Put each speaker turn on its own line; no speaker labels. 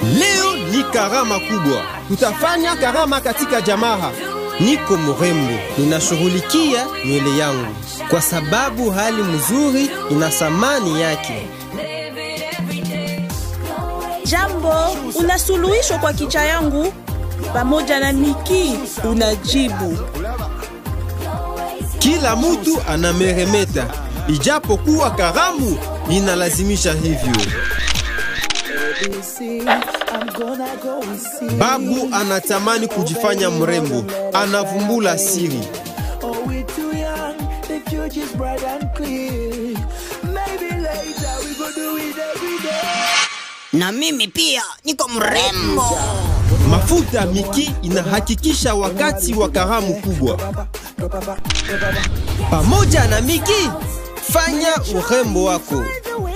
Leo ni karama kubwa, tutafanya karama katika jamaa. Niko mrembo, ninashughulikia nywele yangu kwa sababu hali mzuri ina thamani yake.
Jambo, una suluhisho kwa kicha yangu? Pamoja na Niki unajibu.
Kila mtu anameremeta, ijapokuwa karamu inalazimisha hivyo. Babu anatamani kujifanya mrembo, anavumbula siri.
Na mimi pia niko mrembo.
Mafuta Miki inahakikisha wakati wa karamu kubwa. Pamoja na Miki, fanya urembo wako.